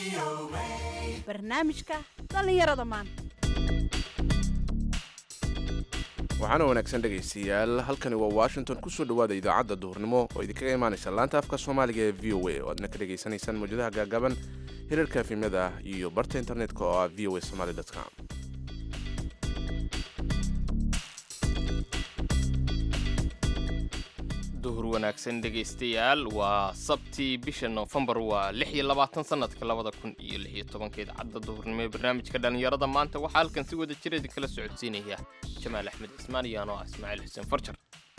barnaamijka dhallinyarada maanta waxaana wanaagsan dhegaystayaal halkani waa washington kusoo dhowaada idaacadda duhurnimo oo idinkaga imaanaysa laanta afka soomaaliga ee v o a oo aadna ka dhegaysanaysaan mawjadaha gaagaaban hirarka efimyada iyo barta internetka oo ah v o a somaly com duhur wanaagsan dhegaystayaal waa sabtii bisha noofembar waa lix iyo labaatan sanadka labada kun iyo lix iyo tobanka idaacadda duhurnimo ee barnaamijka dhallinyarada maanta waxaa halkan si wada jira idinkala socodsiinaya jamaal axmed cismaan iyo anoo ah ismaaciil xuseen farjar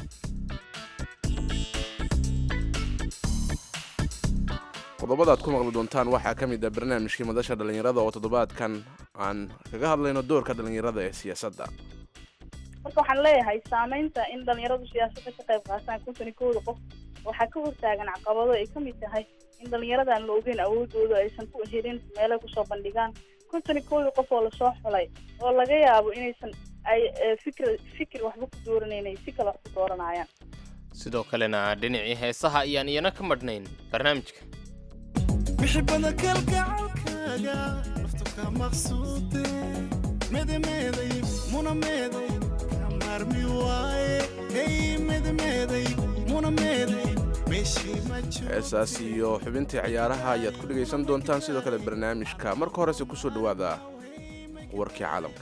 qodobada aad ku maqli doontaan waxaa ka mid ah barnaamijkii madasha dhallinyarada oo toddobaadkan aan kaga hadlayno doorka dhallinyarada ee siyaasadda marka waxaan leeyahay saamaynta in dhalinyaradu siyaasadda ka qayb qaataan konton iyo kowda qof waxaa ka hortaagan caqabado ay ka mid tahay in dhalinyarada aan la ogeyn awoodooda aysan ku helin meelay kusoo bandhigaan konton iyo kowda qof oo lasoo xulay oo laga yaabo inaysan ay fikr fikir waxba ku dooranayna si kale wax ku dooranayaan sidoo kalena dhinacii heesaha ayaan iyana ka madhnayn barnaamijka bixibada kalgacalkaaga naftu ka maqsuude medemeeday munameeday ka maarmi waaye hey medemeeday munameeday meeshii ma jiro heesaas iyo xubintii ciyaaraha ayaad ku dhegaysan doontaan sidoo kale barnaamijka marka horese kusoo dhowaada warkii caalamka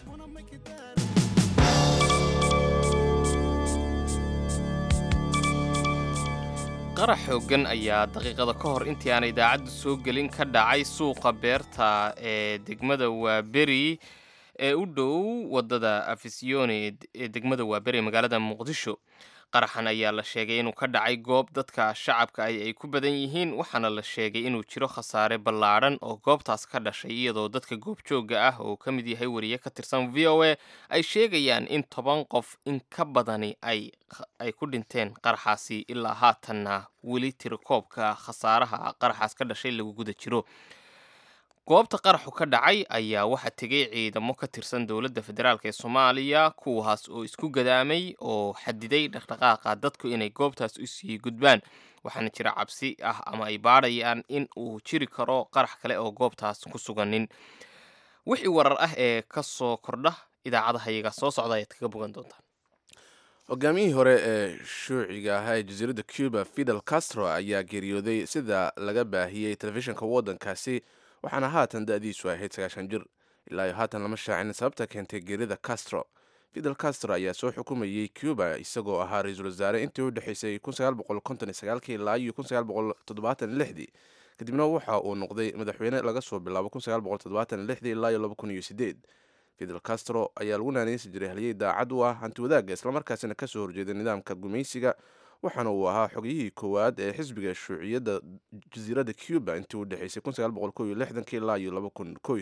qarax xooggan ayaa daqiiqada ka hor intii aan idaacaddu soo gelin ka dhacay suuqa beerta ee degmada waaberi ee u dhow wadada afisyoone ee degmada waaberi ee magaalada muqdisho qaraxan ayaa la sheegay inuu ka dhacay goob dadka shacabka ay ay ku badan yihiin waxaana la sheegay inuu jiro khasaare ballaadhan oo goobtaas ka dhashay iyadoo dadka goobjoogga ah oo ka mid yahay wariye ka tirsan v o a ay sheegayaan in toban qof in ka badani ay ay ku dhinteen qaraxaasi ilaa haatanna weli tirakoobka khasaaraha qaraxaas ka dhashay lagu guda jiro goobta qaraxu ka dhacay ayaa waxaa tegay ciidamo ka tirsan dowladda federaalk ee soomaaliya kuwaas oo isku gadaamay oo xadiday dhaqdhaqaaqa dadku inay goobtaas u sii gudbaan waxaana jira cabsi ah ama ay baadhayaan in uu jiri karo qarax kale oo goobtaas ku suganin wixii warar ah ee ka soo kordha idaacadaha iyaga soo socda ayaad kaga bogan doontaan hogaamiyihii hore ee shuuciga ahaa ee jasiiradda cuba fidel castro ayaa geeriyooday sida laga baahiyey telefishinka waddankaasi waxaana haatan da-diisu ahayd sagaashan jir ilaa iyo haatan lama shaacin sababta keentay geerida castro fidel castro ayaa soo xukumayey cuba isagoo ahaa ra-iisul wasaare intii u dhexaysay ilaa iyo dii kadibna waxa uu noqday madaxweyne laga soo bilaabo ilaa iyo fidel castro ayaa lagu naaneysi jiray halyey daacad u ah hanti wadaagga islamarkaasina kasoo horjeeday nidaamka gumaysiga waxaana uu ahaa xogiyihii koowaad ee xisbiga shuuciyadda jasiiradda cuba intii u dhexaysay ilaa iyo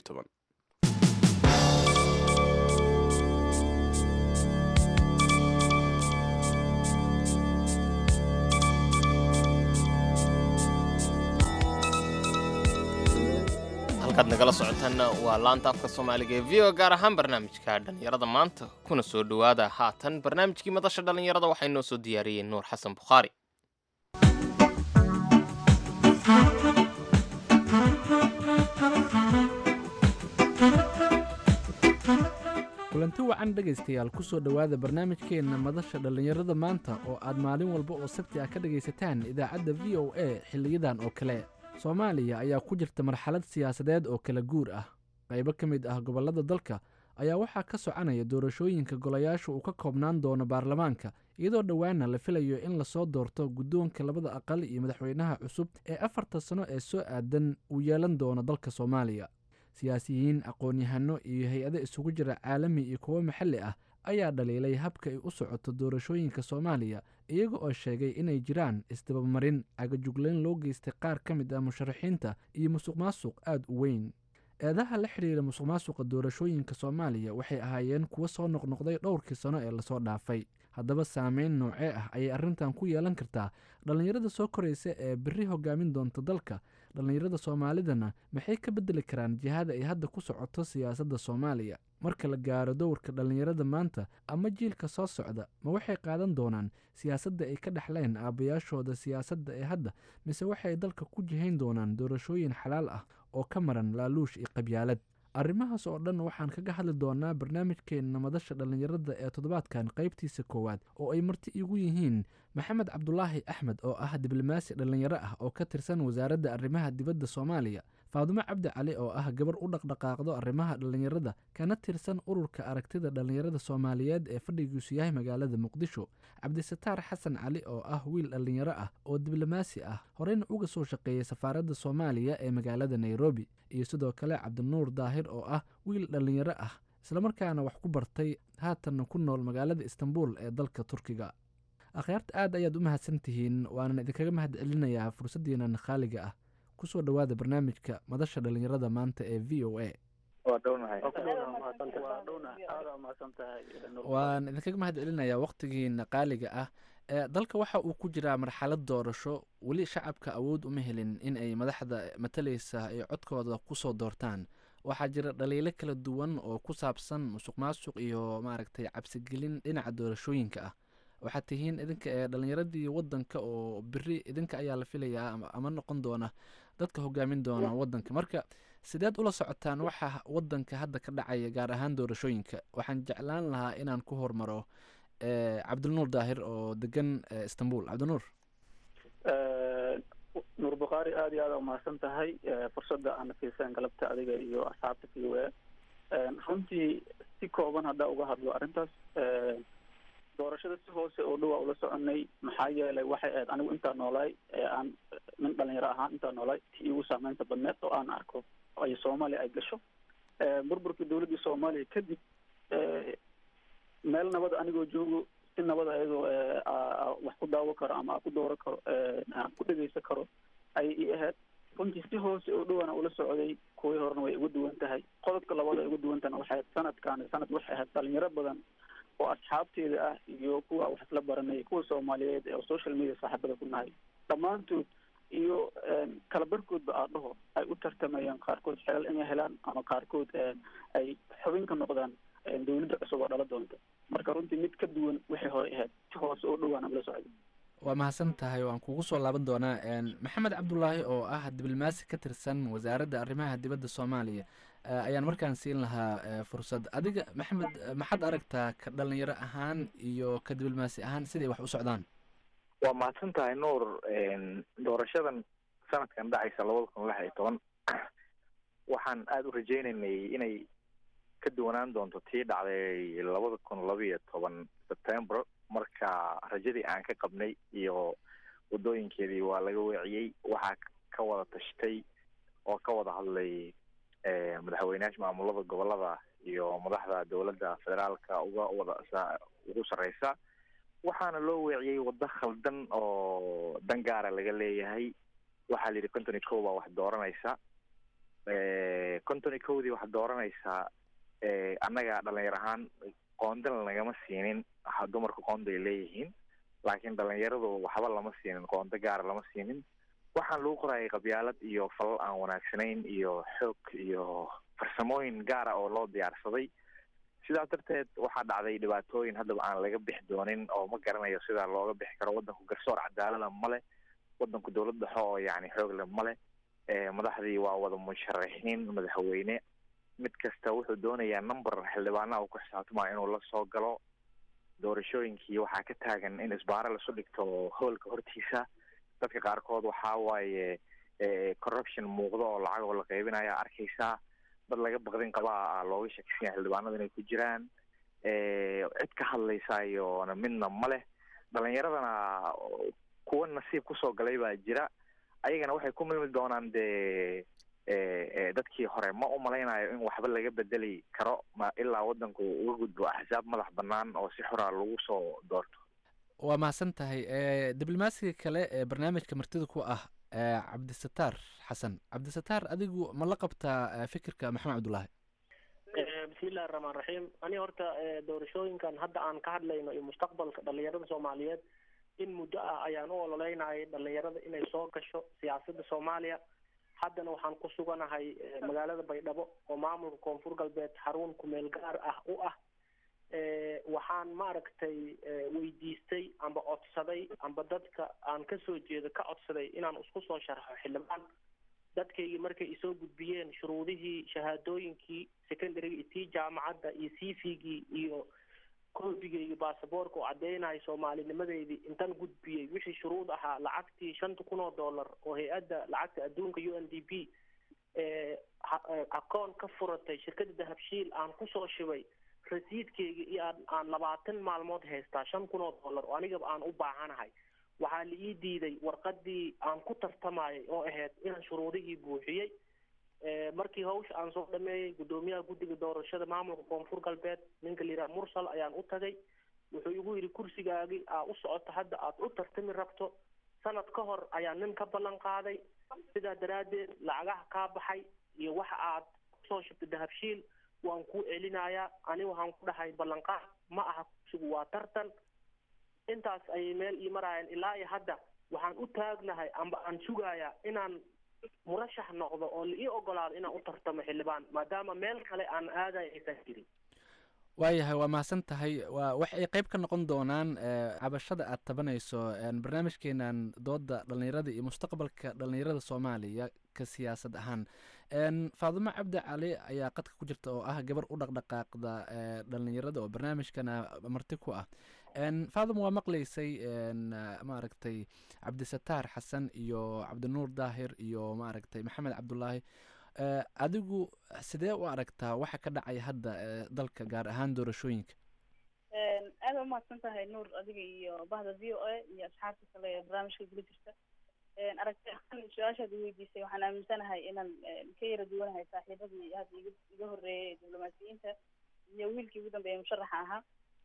halkaad nagala socotaanna waa laanta afka soomaaliga ee v o gaar ahaan barnaamijka dhallinyarada maanta kuna soo dhowaada haatan barnaamijkii madasha dhallinyarada waxay noo soo diyaariyeen nuur xasan bukhaari kulanti wacan dhegaystayaal ku soo dhowaada barnaamijkeenna madasha dhallinyarada maanta oo aad maalin walba oo sabti ah ka dhegaysataan idaacadda v o a xilliyadan oo kale soomaaliya ayaa ku jirta marxalad siyaasadeed oo kala guur ah qaybo ka mid ah gobollada dalka ayaa waxaa ka soconaya doorashooyinka golayaasha uu ka koobnaan doono baarlamaanka iyadoo dhowaana la filayo in lasoo doorto guddoonka labada aqal iyo madaxweynaha cusub ee afarta sano ee soo aadan uu yeelan doono dalka soomaaliya siyaasiyiin aqoon-yahano iyo hay-ado isugu jira caalami iyo kuwo maxalli ah ayaa dhaliilay habka ay u socoto doorashooyinka soomaaliya iyaga oo sheegay inay jiraan isdabamarin cagajuglayn loo geystay qaar ka mid ah musharaxiinta iyo musuq maasuq aada u weyn eedaha la xidhiira musuq maasuqa doorashooyinka soomaaliya waxay ahaayeen kuwo soo noqnoqday dhowrkii sano ee lasoo dhaafay haddaba saameyn noocee ah ayay arrintan ku yeelan kartaa dhallinyarada soo koraysa ee berri hogaamin doonta dalka dhallinyarada soomaalidana maxay ka bedeli karaan jihada ay hadda ku socoto siyaasadda soomaaliya marka la gaaro dowrka dhallinyarada maanta ama jiilka soo socda ma waxay qaadan doonaan siyaasadda ay ka dhexleen aabbayaashooda siyaasadda ee hadda mise waxay dalka ku jihayn doonaan doorashooyin xalaal ah oo ka maran laaluush iyo qabyaalad arrimahaas oo dhan waxaan kaga hadli doonaa barnaamijkeenna madasha dhallinyarada ee toddobaadkan qaybtiisa koowaad oo ay marti igu yihiin maxamed cabdulaahi axmed oo ah diblomaasi dhallinyaro ah oo ka tirsan wasaaradda arrimaha dibadda soomaaliya faadumo cabdi cali oo ah gabar u dhaqdhaqaaqdo arrimaha dhallinyarada kana tirsan ururka aragtida dhallinyarada soomaaliyeed ee fadhigiisu yahay magaalada muqdisho cabdisataar xasan cali oo ah wiil dhallinyaro ah oo diblomaasi ah horeyna uga soo shaqeeyay safaaradda soomaaliya ee magaalada nairobi iyo sidoo kale cabdinuur daahir oo ah wiil dhallinyaro ah islamarkaana wax ku bartay haatanna ku nool magaalada istanbul ee dalka turkiga akhyaarta aad ayaad u mahadsan tihiin waanan idinkaga mahad celinayaa fursaddiinan khaaliga ah kusoo dhowaada barnaamijka madasha dhallinyarada maanta ee v o a waan idinkaga mahad celinayaa wakhtigiina qaaliga ah ee dalka waxa uu ku jiraa marxalad doorasho weli shacabka awood uma helin in ay madaxda matalaysa ay codkooda kusoo doortaan waxaa jira dhaliilo kala duwan oo ku saabsan musuq maasuq iyo maaragtay cabsigelin dhinaca doorashooyinka ah waxaad tihiin idinka ee dhallinyaradii wadanka oo beri idinka ayaa la filayaa ama noqon doona dadka hogaamin doona wadanka marka sideed ula socotaan waxa wadanka hadda ka dhacaya gaar ahaan doorashooyinka waxaan jeclaan lahaa inaan ku hormaro cabdinuur daahir oo degan istanbul cabdinuur nuur bukhaari aada iyo aada umahadsan tahay fursadda aana fiiseen galabta adiga iyo asxaabta v o a runtii si kooban haddaa uga hadlo arrintaas doorashada si hoose oo dhowaa ula soconay maxaa yeelay waxay ahayd anigu intaa noolaay ee aan nin dhalinyaro ahaan intaa noolaay tii igu saameynta badneed oo aan arko ay soomaaliya ay gasho burburkii dawladdii soomaaliya kadib meel nabad anigoo joogo si nabad ayadoo wax ku daawo karo ama a ku dooro karo aan ku dhegeysan karo ayay ii ahayd runtii si hoose oo dhowaana ula socday kuwii horena way uga duwan tahay qodobka labaad ay uga duwan tahana waxay ahayd sanadkan sanad waxay ahayd dhalinyaro badan oo asxaabteeda ah iyo kuwa wax isla baranay kuwa soomaaliyeed ee social media saaxiibada ku nahay dhammaantood iyo kala barkoodba aa dhaho ay u tartamayaan qaarkood xelal inay helaan ama qaarkood ay xubin ka noqdaan dawladda cusub oo dhala doonta marka runtii mid ka duwan wixii hore ahayd si hoose oo dhowaan ula socday waa mahadsan tahay waan kugu soo laaban doonaa maxamed cabdulaahi oo ah diblomaasi ka tirsan wasaaradda arrimaha dibadda soomaaliya ayaan markaan siin lahaa fursad adiga maxamed maxaad aragtaa ka dhalinyaro ahaan iyo ka diblomaasi ahaan siday wax u socdaan waa mahadsan tahay nuur doorashadan sanadkan dhacaysa labada kun lix iyo toban waxaan aada u rajeynaynay inay ka duwanaan doonto tii dhacday labada kun laba iyo toban september marka rajadii aan ka qabnay iyo waddooyinkeedii waa laga weeciyey waxaa ka wada tashtay oo ka wada hadlay madaxweyneyaasha maamulada gobolada iyo madaxda dowladda federaalka uga wada ugu sarreysa waxaana loo weeciyey waddo khaldan oo dan gaara laga leeyahay waxaa la yidhi konton iyo kow baa wax dooranaysa konton iyo kowdii wax dooranaysaa annaga dhalinyar ahaan qoondana nagama siinin dumarka qoonda ay leeyihiin laakiin dhalinyaradu waxba lama siinin qoondo gaara lama siinin waxaan lagu qorayay qabyaalad iyo falal aan wanaagsanayn iyo xoog iyo farsamooyin gaara oo loo diyaarsaday sidaas darteed waxaa dhacday dhibaatooyin haddaba aan laga bixi doonin oo ma garanayo sidaa looga bixi karo waddanku garsoor cadaalada male waddanku dowlad dhexe oo yani xoogle male madaxdii waa wada musharaxiin madaxweyne mid kasta wuxuu doonayaa number xildhibaanaha uu ku xisaabtamaya inuu la soo galo doorashooyinkii waxaa ka taagan in isbaaro lasu dhigto hoolka hortiisa dadka qaarkood waxaa waaye corruption muuqdo oo lacag oo la qaybinaya arkaysaa dad laga baqdin qabaa looga shakisanya xildhibaanada inay ku jiraan cid ka hadlaysa iyona midna ma leh dhalinyaradana kuwa nasiib kusoo galay baa jira ayagana waxay ku milmi doonaan dee dadkii hore ma umalaynayo in waxba laga bedeli karo ma ilaa wadanku uga gudbo axsaab madax banaan oo si xora lagu soo doorto waa mahadsan tahay diblomaasiga kale ee barnaamijka martida ku ah cabdisataar xasan cabdisataar adigu ma la qabtaa fikirka maxamed cabdullaahi bismillahi raxmaan raxiim ani horta doorashooyinkan hadda aan ka hadlayno iyo mustaqbalka dhalinyarada soomaaliyeed in muddo ah ayaan u ololeynayay dhalinyarada inay soo gasho siyaasadda soomaaliya haddana waxaan ku suganahay magaalada baydhabo oo maamulka koonfur galbeed xarun kumeel gaar ah u ah waxaan maaragtay weydiistay amba codsaday amba dadka aan kasoo jeedo ka codsaday inaan isku soo sharxo xildhibaan dadkaygii markay isoo gudbiyeen shuruudihii shahaadooyinkii secondaryga iyo tii jaamacadda iyo c v-gii iyo koobigaygii baasaboorka oo caddeynayo soomaalinimadeydii intan gudbiyey wixii shuruud ahaa lacagtii shanta kun oo dollar oo hay-adda lacagta adduunka u n d p akoon ka furatay shirkadda dahabshiil aan kusoo shibay rasiidkeyga iyo aan aan labaatan maalmood haystaa shan kun oo dollar oo anigaba aan u baahanahay waxaa la ii diiday warqadii aan ku tartamayay oo ahayd inaan shuruudihii buuxiyey markii hawsha aan soo dhameeyey guddoomiyaha guddiga doorashada maamulka koonfur galbeed ninka la yidhaha mursal ayaan u tagay wuxuu igu yidhi kursigaagii aa u socoto hadda aad u tartami rabto sanad ka hor ayaa nin ka ballan qaaday sidaa daraaddeed lacagaha kaa baxay iyo waxa aad kusoo shubtay dahabshiil waan kuu celinayaa ani waxaan ku dhahay ballanqaad ma aha kursigu waa tartan intaas ayay meel ii maraayeen ilaa iyo hadda waxaan u taagnahay amba aan sugayaa inaan murashax noqdo oo la ii ogolaado inaan u tartamo xildhibaan maadaama meel kale aan aadayo aysan jirin waayahay waa mahadsan tahay waa wax ay qayb ka noqon doonaan cabashada aad tabanayso barnaamijkeenan dooda dhallinyarada iyo mustaqbalka dhallinyarada soomaaliya ka siyaasad ahaan faadimo cabdi cali ayaa qadka ku jirta oo ah gabar u dhaqdhaqaaqda dhallinyarada oo barnaamijkana marti ku ah faadimo waa maqlaysay maaragtay cabdisataar xasan iyo cabdinuur daahir iyo maaragtay maxamed cabdulaahi adigu sidee u aragtaa waxa ka dhacaya hadda dalka gaar ahaan doorashooyinka aada umahadsan tahay nuur adiga iyo bahda v o a iyo asxaabta kale ee barnaamijka gula jirta aragti ahaan su-aashaad weydiisay waxaan aaminsanahay inaan ka yara duwanahay saaxiibadii hadda iga iga horreeyay diblomaasiyiinta iyo wiilkii ugu dambeeyay musharaxa ahaa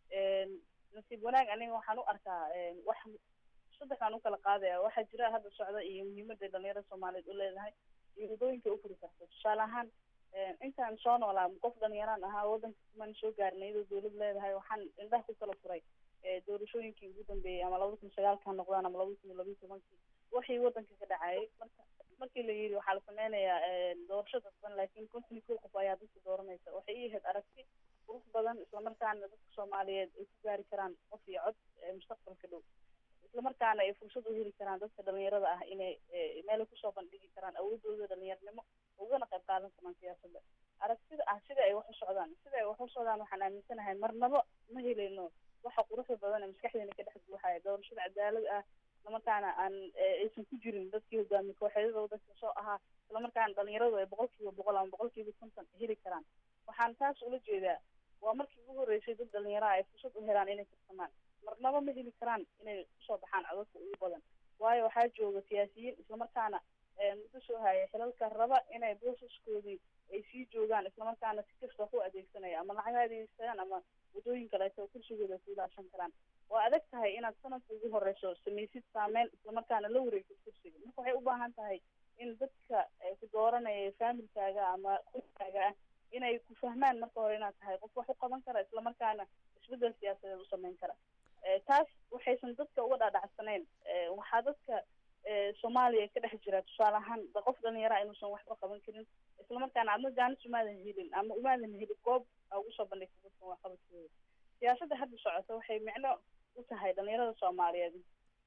nasiib wanaag aniga waxaan u arkaa wax saddexaan ukala qaadaya waxaa jira hadda socda iyo muhiimadda dhalinyarada soomaaliyeed u leedahay iyo wadooyinka ufuri karto tusaale ahaan intaan soo noolaa qof dhalinyaraan ahaa waddanka kumaan soo gaarin iyadoo dawlad leedahay waxaan indhaha ku kala furay doorashooyinkii ugu dambeeyey ama labada kun sagaalka ha noqdaan ama labada kun iyo labiyi tobankii wixii waddanka ka dhacayay marka markii la yidhi waxaa la sameynayaa doorasho dadban laakiin konton iyo kow qof ayaa dadka dooranaysa waxay ii ahayd aragti qurux badan islamarkaana dadka soomaaliyeed ay ku gaari karaan qof iyo cod mustaqbalka dhow islamarkaana ay fursad u heli karaan dadka dhalinyarada ah inay meelay kusoo bandhigi karaan awoodooda dhalinyarnimo ugana qayb qaadan karaan siyaasadda aragtida ah sida ay wax u socdaan sida ay wax u socdaan waxaan aaminsanahay marnaba ma helayno waxa quruxda badan ee maskaxdeena ka dhex buuxaya doorashada cadaalad ah islamarkaana aan aysan ku jirin dadkii hogaamiye kooxeedada waddanka soo ahaa islamarkaana dhalinyaradu ay boqol kiiba boqol ama boqol kiiba konton heli karaan waxaan taas ula jeedaa waa markii ugu horreysay dad dhalinyaraha ay fursad u helaan inay tartamaan marnaba ma heli karaan inay kusoo baxaan codadka ugu badan waayo waxaa jooga siyaasiyiin islamarkaana muddo soo haya xilalka raba inay boosaskoodii ay sii joogaan islamarkaana si kasta wax u adeegsanaya ama lacag adeegsadaan ama wadooyin kaleeto oo kursigooda ku ilaashan karaan waa adag tahay inaad sanadka ugu horeyso samaysid saameyn islamarkaana la wareegtid kursiga marka waxay u baahan tahay in dadka ku dooranaya faamilkaaga ama qoyskaaga ah inay ku fahmaan marka hore inaad tahay qof wax u qaban kara islamarkaana isbedel siyaasadeed u sameyn kara taas waxaysan dadka uga dhaadhacsanayn waxaa dadka soomaaliya ka dhex jira tusaale ahaan qof dhalinyara inuusan waxba qaban karin islamarkaana adna jaanis umaadan helin ama umaadan helin goob aa ugu soo bandhigta dadkan waxqabadkooda siyaasadda hadda socota waxay micno u tahay dhalinyarada soomaaliyeed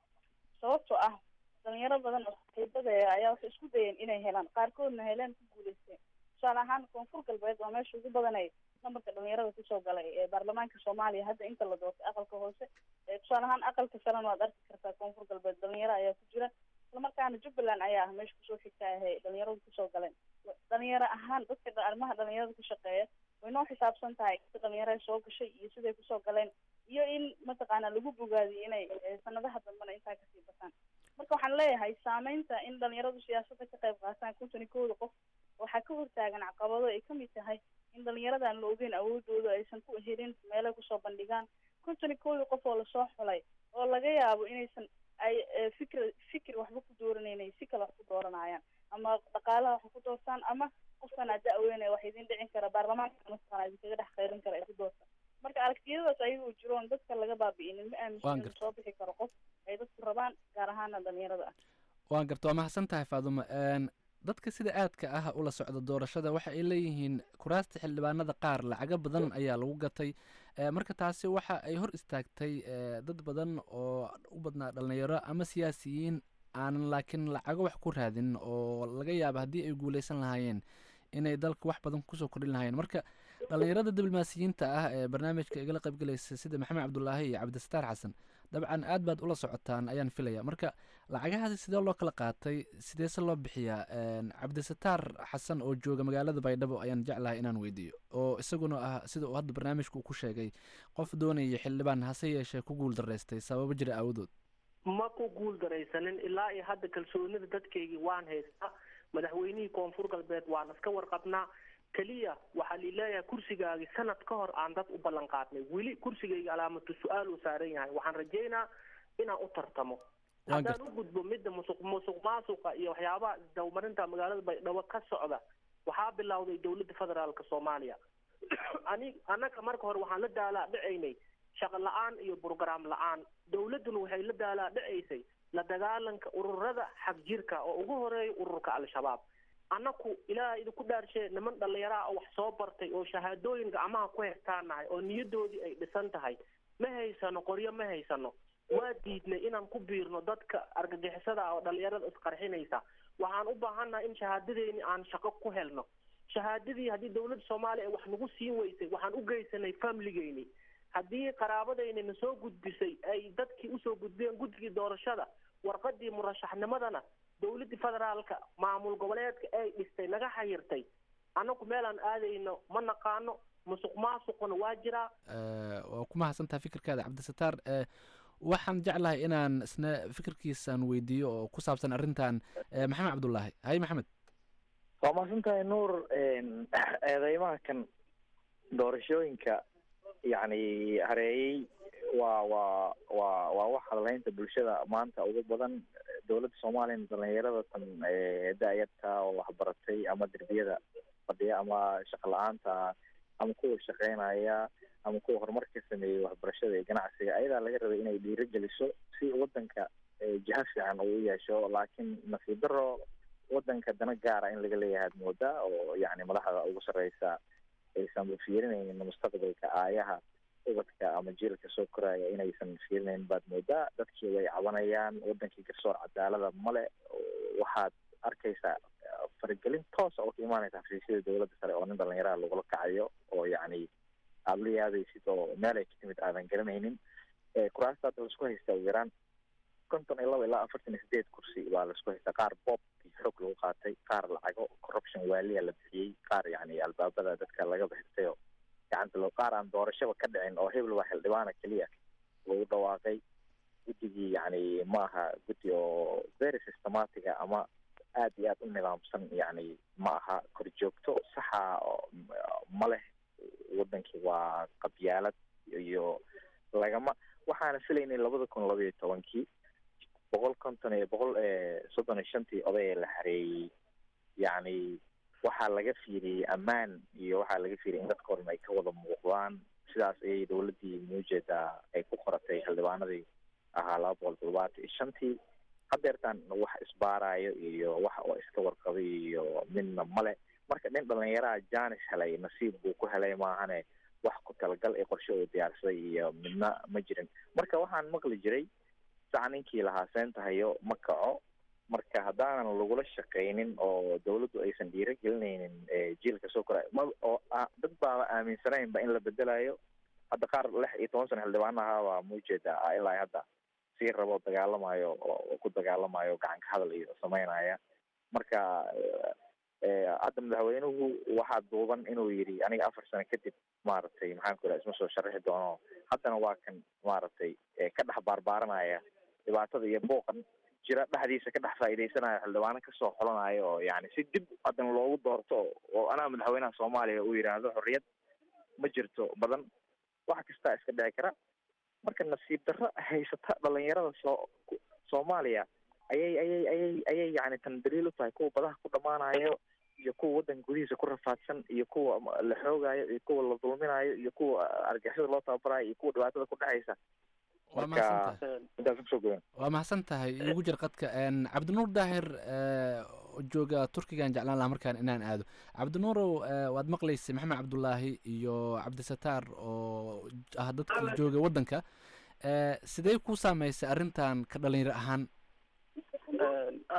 sababtoo ah dhalinyaro badan oo saaxiibada ayaa waxay isku dayeen inay helaan qaarkoodna heleen ku guuleysteen tusaale ahaan koonfur galbeed waa meesha ugu badanay nambarka dhalinyarada kusoo galay ee baarlamaanka soomaaliya hadda inta la doortay aqalka hoose tusaale ahaan aqalka sarena waad arki kartaa koonfur galbeed dhalinyaro ayaa ku jira islamarkaana jubbaland ayaa ah meesha kusoo xigta ahe dhalinyaradu kusoo galeen dhalinyaro ahaan dadka arrimaha dhalinyarada ku shaqeeya way noo xisaabsan tahay inta dhalinyarada soo gashay iyo siday kusoo galeen iyo in mataqaana lagu bogaadiyo inay sanadaha dambena intaa kasii bataan marka waxaan leeyahay saameynta in dhalinyaradu siyaasadda ka qayb qaataan konton iyo kowda qof waxaa ka hortaagan caqabado ay kamid tahay in dhalinyaradan la ogeyn awoodooda aysan ku helin meelay kusoo bandhigaan konton iyo kowda qof oo lasoo xulay oo laga yaabo inaysan ay fikr fikir waxba ku dooranayna si kale wax ku dooranayaan ama dhaqaalaha wax ku doortaan ama qofkan aa da-weyne wax idin dhicin kara baarlamaanka mataqana idinkaga dhex qayrin kara ay ku doortaan marka aragtiyadaas ayagoo jiroon dadka laga baabi'inin ma aaminsan inuu soo bixi karo qof ay dadku rabaan gaar ahaana dhalinyarada ah waan garta waa mahadsan tahay faadumo dadka sida aadka ah ula socda doorashada waxa ay leeyihiin kuraasta xildhibaanada qaar lacago badan ayaa lagu gatay marka taasi waxa ay hor istaagtay dad badan oo u badnaa dhalinyaro ama siyaasiyiin aanan laakiin lacago wax ku raadin oo laga yaaba haddii ay guuleysan lahaayeen inay dalka wax badan kusoo kordhin lahaayeen marka dhalinyarada diblomaasiyiinta ah ee barnaamijka igala qaybgalaysa sida maxamed cabdulaahi iyo cabdisataar xasan dabcan aad baad ula socotaan ayaan filaya marka lacagahaasi sidee loo kala qaatay sideese loo bixiyaa cabdisataar xasan oo jooga magaalada baydhabo ayaan jeclahay inaan weydiiyo oo isaguna ah sida uu hadda barnaamijka uu ku sheegay qof doonaya xildhibaan hase yeeshee ku guul daraystay sababo jira aawadood ma ku guul daraysanin ilaa iyo hadda kalsoonida dadkaygii waan haystaa madaxweynihii koonfur galbeed waan iska warqabnaa keliya waxaa lileeyahay kursigaagii sanad ka hor aan dad u ballan qaadnay weli kursigayga calaamatu su-aal uu saaran yahay waxaan rajaynaa inaan u tartamo haddaan u gudbo midda musuq musuq maasuqa iyo waxyaabaha isdawmarinta magaalada baydhabo ka socda waxaa bilowday dowladda federaalka soomaaliya ani annaga marka hore waxaan la daalaa dhacaynay shaqo la-aan iyo brograam la-aan dowladduna waxay la daalaa dhacaysay la dagaalanka ururada xagjirka oo ugu horeeya ururka al-shabaab annaku ilaaha idinku dhaarshee niman dhallinyaraha oo wax soo bartay oo shahaadooyin gacmaha ku hestaanahay oo niyadoodii ay dhisan tahay ma haysano qoryo ma haysano waa diidnay inaan ku biirno dadka argagixisada ah oo dhallinyarada isqarxinaysa waxaan u baahannahay in shahaadadeeni aan shaqo ku helno shahaadadii haddii dowladda soomaaliya ay wax nagu siin weysay waxaan u geysanay familigeyni haddii qaraabadayni na soo gudbisay ay dadkii usoo gudbiyeen guddigii doorashada warqadii murashaxnimadana dowladdii federaalka maamul goboleedka ay dhistay naga xayirtay annagu meelaan aadayno ma naqaano musuq maasuquna waa jiraa waa ku mahadsantaha fikirkaada cabdisataar waxaan jeclahay inaan isna fikirkiisaan weydiiyo oo ku saabsan arrintan maxamed cabdullaahi hay maxamed waa mahadsantahay nuur eedeymaha kan doorashooyinka yacni hareeyey waa waa waa waa wax hadlaynta bulshada maanta ugu badan dowladda soomaaliyana dhalinyarada tan da-yarta oo waxbaratay ama derbiyada fadhiya ama shaqo la-aanta ama kuwa shaqeynaya ama kuwa horumar ka sameeyey waxbarashada iyo ganacsiga ayadaa laga rabay inay dhiiro geliso si wadanka jiha fiican uu u yeesho laakiin nasiib daro wadanka dana gaara in laga leeyahay ad moodaa oo yacni madaxda ugu sarreysa aysan fiirinaynin mustaqbalka aayaha ubadka ama jiilka soo koraya inaysan fiirinayn baad moodaa dadkii way cabanayaan wadankii garsoor cadaalada male waxaad arkaysaa faragelin toosa oo ka imaanaysa xafiisyada dowladda sare oo nin dhalinyaraha lagula kacayo oo yacni aada la yaabaysid oo meel ay ka timid aadan garanaynin kuraasta hadda laisku haystaa ugu yaraan konton iyo laba ilaa afartan iyo sideed kursi baa laisku haystaa qaar boobkii xoog lagu qaatay qaar lacago corruption waaliya la bixiyey qaar yacni albaabada dadka laga bixirtay oo gacanta loo qaar aan doorashaba ka dhicin oo hebel waa xildhibaana keliya lagu dhawaaqay guddigii yacni ma aha guddi oo very systematiga ama aad iyo aad u nidaamsan yacni ma aha korjoogto saxa ma leh wadankii waa qabyaalad iyo lagama waxaana filaynay labada kun laba iyo tobankii boqol konton iyo boqol soddon iyo shantii oday ee la xareeyey yacni waxaa laga fiiriyey ammaan iyo waxaa laga fiiriyay in dadka oran ay ka wada muuqdaan sidaas ayay dowladdii muujeedaa ay ku qoratay xildhibaanadii ahaa laba boqol toddobaatan iyo shantii hadeertaan wax isbaarayo iyo wax oo iska warqabay iyo midna male marka nin dhalinyaraha janis helay nasiib buu ku helay maahane wax ku talagal ee qorshe uu diyaarsaday iyo midna ma jirin marka waxaan maqli jiray saca ninkii lahaa seentahayo ma kaco marka haddaanan lagula shaqaynin oo dawladdu aysan dhiiro gelinaynin jiilka soo koraya ma oo dad baaba aaminsanaynba in la bedelayo hadda qaar lix iyo toban sano xildhibaan ahaabaa muujeeda ilaa hadda sii rabo dagaalamayo oo ku dagaalamayo gacanka hadal iyo sameynaya marka hadda madaxweynuhu waxaa duuban inuu yidhi aniga afar sano kadib maaragtay maxaan ku iraha isma soo sharaxi doono haddana waa kan maaragtay ka dhex baarbaaranaya dhibaatada iyo booqan jira dhexdiisa ka dhex faa'iidaysanaya xildhibaano kasoo xolanayo oo yani si dib haddana loogu doorto oo anaa madaxweynaha soomaaliya uu yidhaahdo xorriyad ma jirto badan wax kastaa iska dhici kara marka nasiib darro haysata dhalinyarada soo soomaaliya ayay ayay ayay ayay yani tan daliil u tahay kuwa badaha ku dhamaanayo iyo kuwa waddanka gudihiisa ku rafaadsan iyo kuwa la xoogayo iyo kuwa la dulminayo iyo kuwa argixisada loo tababarayo iyo kuwa dhibaatada ku dhexaysa waa marka mahadsantahay intaas kusoo goyn waa mahadsan tahay igu jir qadka cabdinuur daahir oo jooga turkigan jeclaan lahaa markaan inaan aado cabdinuurow eh, waad maqlaysay maxamed cabdulaahi iyo cabdisataar oo ah dadkii jooga waddanka Eh, sidee ku saameysay arrintan ka dhalinyaro ahaan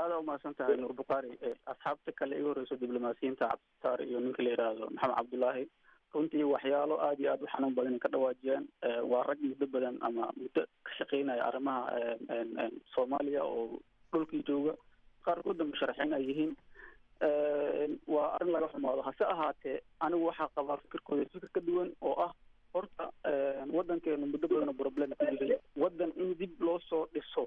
aada umahadsan tahay nuur bukhaari asxaabta kale iga horeyso diblomaasiyiinta cabdisataar iyo ninka la yidhaahdo maxamed cabdullaahi runtii waxyaalo aada iyo aada u xanuun badan ay ka dhawaajiyaan waa rag muddo badan ama muddo ka shaqeynaya arrimaha soomaaliya oo dhulkii jooga qaarkoodna musharaxiin ay yihiin waa arrin laga xumaado hase ahaatee anigu waxaa qabaa fikirkooda fikir ka duwan oo ah horta waddankeenu muddo badan oo problem ku jiray waddan in dib loo soo dhiso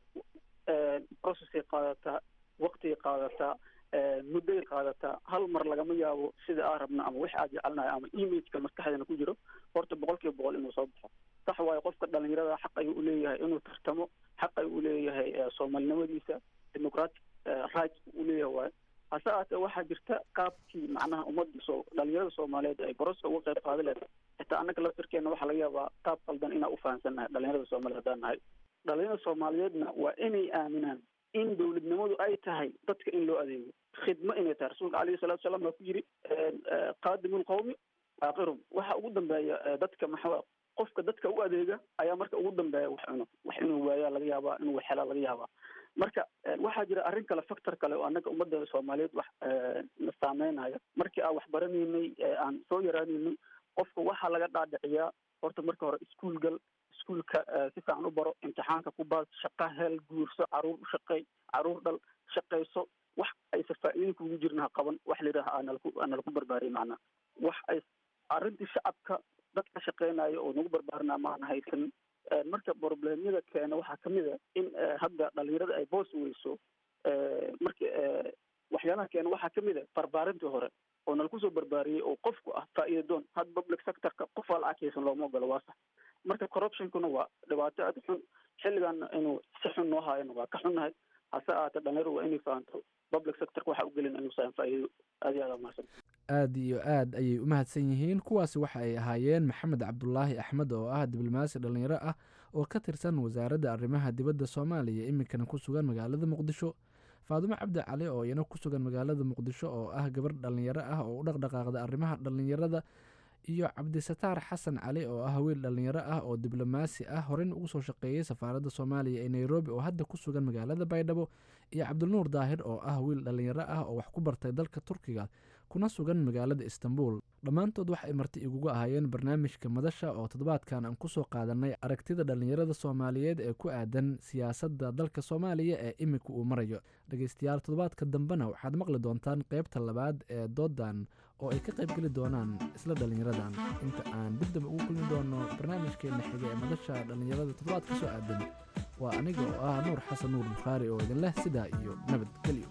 processay qaadataa waqtigay qaadataa muddoay qaadataa hal mar lagama yaabo sida aa rabna ama wix aad jecelnahay ama imageka maskaxdeena ku jiro horta boqol kiiba boqol inuu soo baxo sax waayo qofka dhalinyarada xaq ayuu uleeyahay inuu tartamo xaq ayuu uleeyahay soomaalinimadiisa democratic right uu leeyahay waayo hase ahaatee waxaa jirta qaabkii macnaha ummadda soo dhalinyarada soomaaliyeed ay boroska uga qayb qaada leed xitaa annaga laftirkeena waxaa laga yaabaa qaab qaldan inaan ufahansannahay dhalinyarada soomaliya haddaan nahay dhalinyarada soomaaliyeedna waa inay aaminaan in dowladnimadu ay tahay dadka in loo adeego khidmo inay tahay rasuulka alayhi salatu salaam baa ku yiri qaadimu lqawmi aakirum waxa ugu dambeeya dadka maxaa qofka dadka u adeega ayaa marka ugu dambeeya wax cuno wax inuu waayaa laga yaabaa inuu wax helaa laga yaabaa marka waxaa jira arrin kale factor kale oo annaga ummadda soomaaliyeed wax na saameynaya markii aan wax baranaynay aan soo yaraanaynay qofka waxaa laga dhaadhiciyaa horta marka hore iskuol gal iskuolka si fiican u baro imtixaanka ku baas shaqa hel guurso caruur u shaqeey caruur dhal shaqayso wax aysa faa'iidin kugu jirna ha qaban wax la yidhaha aanalaku aanalaku barbaariye macnaha wax ay arrintii shacabka dadka shaqeynaya oo nagu barbaarinaa maana haysan marka problemyada keena waxaa kamid a in hadda dhalinyarada ay boos weyso marka waxyaalaha keena waxaa kamid a barbaarintii hore oo nalaku soo barbaariyey oo qofku ah faa'iida doon had public sectorka qof waa lacag haysan looma ogolo waa sax marka corruptionkuna waa dhibaato aada xun xilligan inuu si xun noo haayana waa ka xunnahay hase ahaatee dhalinyaradu waa inay fahanto public sectorka waxa u gelin inuusan faa'iido aada iyo aada umahadsan aad iyo aad ayay u mahadsan yihiin kuwaasi waxa ay ahaayeen maxamed cabdulaahi axmed oo ah diblomaasi dhallinyaro ah oo ka tirsan wasaaradda arrimaha dibadda soomaaliya iminkana ku sugan magaalada muqdisho faadumo cabdi cali oo iyana ku sugan magaalada muqdisho oo ah gabar dhallinyaro ah oo u dhaqdhaqaaqda arrimaha dhallinyarada iyo cabdisataar xasan cali oo ah wiil dhallinyaro ah oo diblomaasi ah horeyn ugu soo shaqeeyey safaaradda soomaaliya ee nairobi oo hadda ku sugan magaalada baydhabo iyo cabdinuur daahir oo ah wiil dhallinyaro ah oo wax ku bartay dalka turkiga kuna sugan magaalada istanbul dhammaantood wax ay marti iguga ahaayeen barnaamijka madasha oo toddobaadkan aan kusoo qaadanay aragtida dhallinyarada soomaaliyeed ee ku aadan siyaasadda dalka soomaaliya ee imika uu marayo dhegeystayaal toddobaadka dambena waxaad maqli doontaan qeybta labaad ee doodan oo ay ka qaybgeli doonaan isla dhallinyaradan inta aan dib damba ugu kulmi doono barnaamijkeena xiga ee madasha dhallinyarada toddobaad ka soo aadan waa aniga oo ah nuur xasan nuur bukhaari oo idin leh sidaa iyo nabadgelyo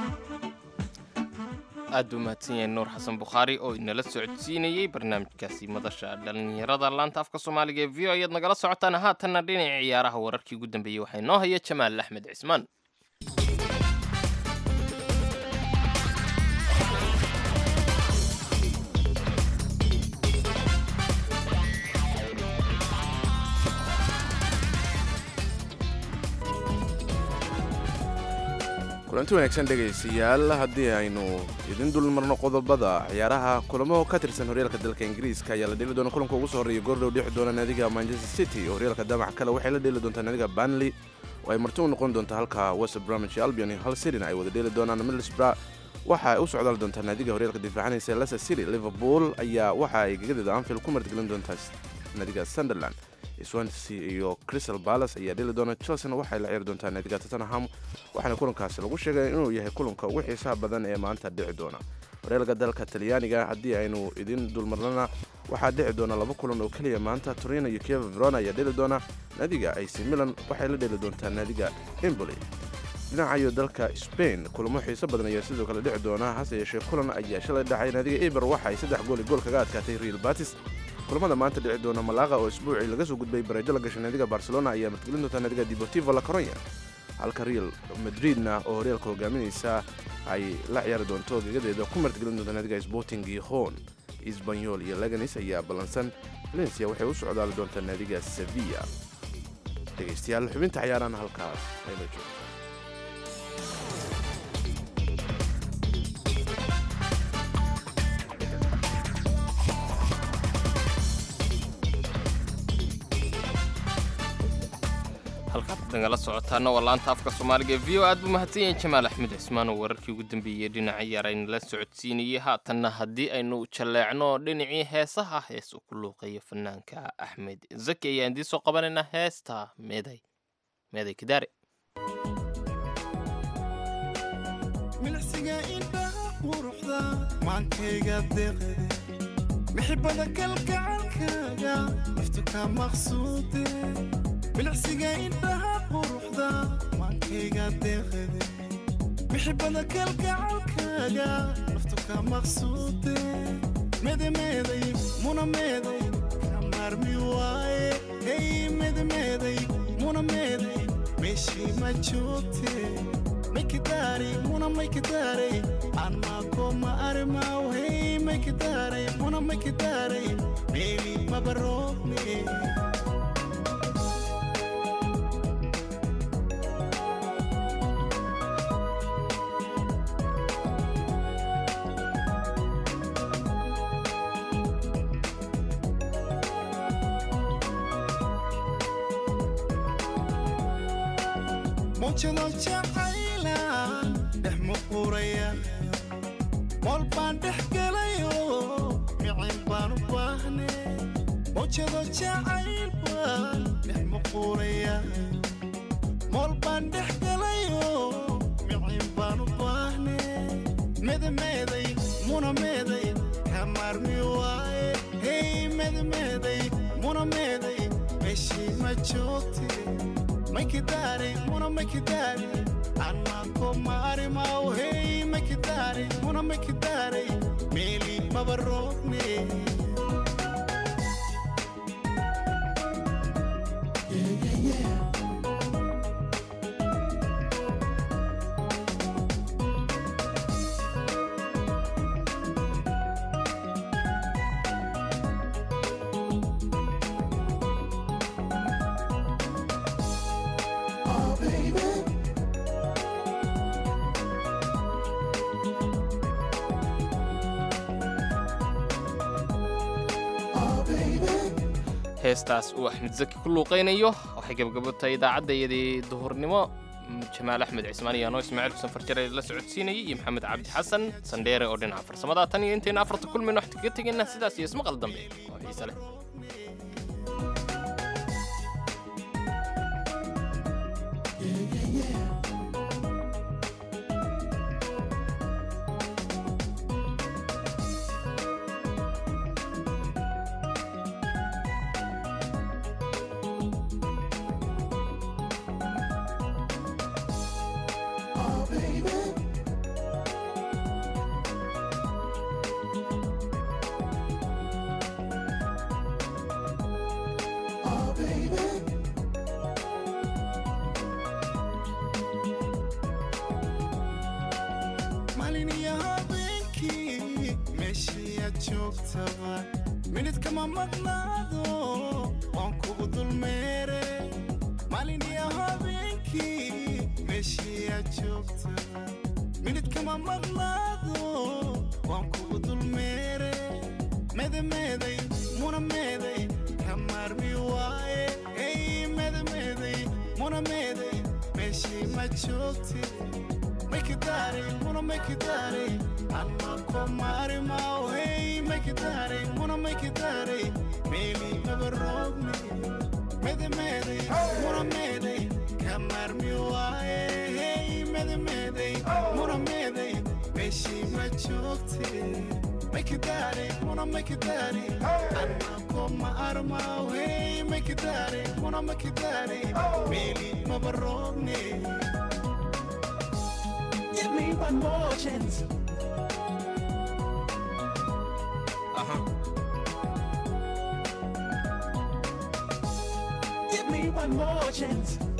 aad buu mahadsan yahay nuur xasan bukhaari oo inala socodsiinayey barnaamijkaasi madasha dhallinyarada laanta afka soomaaliga ee v o ayaad nagala socotaan haatanna dhinaca ciyaaraha wararkii ugu dambeeyey waxaa inoo haya jamaal axmed cismaan kulanti wanaagsan dhegaystayaal haddii aynu idin dulmarno qodobada ciyaaraha kulamo ka tirsan horyaalka dalka ingiriiska ayaa la dheli doona kulanka ugu soo horreeya goordhow dhixi doona naadiga manchester city oo horyaalka damac kale waxay la dheeli doontaa naadiga banley oo ay marti u noqon doonta halka west bromwich albion iyo hal cityna ay wada dheeli doonaan middlesbrough waxa ay u socdaali doontaa naadiga horyaalka difaacanaysa leicester city liverpool ayaa waxa ay gegadeeda anfield ku martigelin doontaa naadiga sunderland swansea iyo crystal palace ayaa dheli doona chelsena waxay la ciyaari doontaa naadiga tottenham waxaana kulankaasi lagu sheegay inuu yahay kulanka ugu xiisaha badan ee maanta dhici doona horyaalka dalka talyaaniga haddii aynu idin dulmarnana waxaa dhici doona laba kulan oo keliya maanta torino iyo kiev verona ayaa dheli doona naadiga ac milan waxay la dheli doontaa naadiga emboli dhinacayo dalka spain kulamo xiiso badan ayaa sidoo kale dhici doona hase yeeshee kulan ayaa shalay dhacay naadiga eber waxa ay saddex gool i gool kaga adkaatay real batis kulamada maanta dhici doona malaqa oo isbuucii laga soo gudbay bareejo la gashay naadiga barcelona ayaa martigelin doontaa naadiga deportivo la coronya halka real madridna oo horyaalka hogaaminaysa ay la ciyaari doonto gegadeeda ku martigelin doonta naadiga sporting gijon isbanyol iyo leganis ayaa ballansan valencia waxay u socdaali doontaa naadiga sevilla dhegaystayaal xubinta ciyaarana halkaas ayla joogto halkaad nagala socotaana waa laanta afka soomaaliga ee v o aad buu mahadsan yahay jamaal axmed cismaan oo wararkii ugu dambeeyey dhinaca yar aynala socodsiinayey haatanna haddii aynu jalleecno dhinacii heesaha hees uu ku luuqeeyo fanaanka axmed zaki ayaan idiin soo qabanaynaa heesta meeday meeday kidaare milcsiga indhaha quruxda maankayga deeqde mixibada kalgacalkaaga naftu ka maqsuude milcsiga indhaha quruxda maankayga deeqde mixibada kalgacalkaaga naftu ka maqsuude medemeeday muna meeday ka maarmi waaye hey medemeeday muna meeday meeshii ma joogte maykidari muna maykidari anmako ma arimaw hey maykidari muna maykidari meeli mabaroogne mawjado jacayla dhex muquraya mool baan dhex gelayo micin baan u baahne mawjado jacayl baan dhex muquraya mool baan dhex gelayo micin baan u baahne medemeeday muna meeday ka maarmi waaye hey medemeeday muna meeday meeshii ma joogte maykidari muna maykidari anmako maarimaw hey maykidari muna maykidari meeli mabaroogne heestaas uu axmed zaki ku luuqaynayo waxay gabagabo tahay idaacaddayadii duhurnimo jamaal axmed cismaan iyo anoo ismaaciil xuseen farjare la socodsiinayay iyo maxamed cabdi xasan sandheere oo dhinaca farsamada tan iyo intayna afarta kulmayno waxta kaga tegayna sidaas iyo ismaqal dambe oo xiise leh maalin iyo habeenkii meeshii aad joogtaba minid kama maqnaado waan kugu dulmeere maalin iyo habeenkii meeshii aad joogtaba minid kama maqnaado waan kugu dulmeere medemeeday muna meeday ka maarmi waaye hey medemeeday muna meeday meeshii ma joogte maykidari muna maykidari anmako maarimaw hey maykidari muna maykidari meeli mabaroogne medemeeday muna meeday ka maarmi waaye hey medemeeday muna meeday meeshii ma joogte maykidari muna maykidari anmako ma armaw hey maykidari muna maykidari meeli mabaroogne Give me one more chance. Give me one more chance.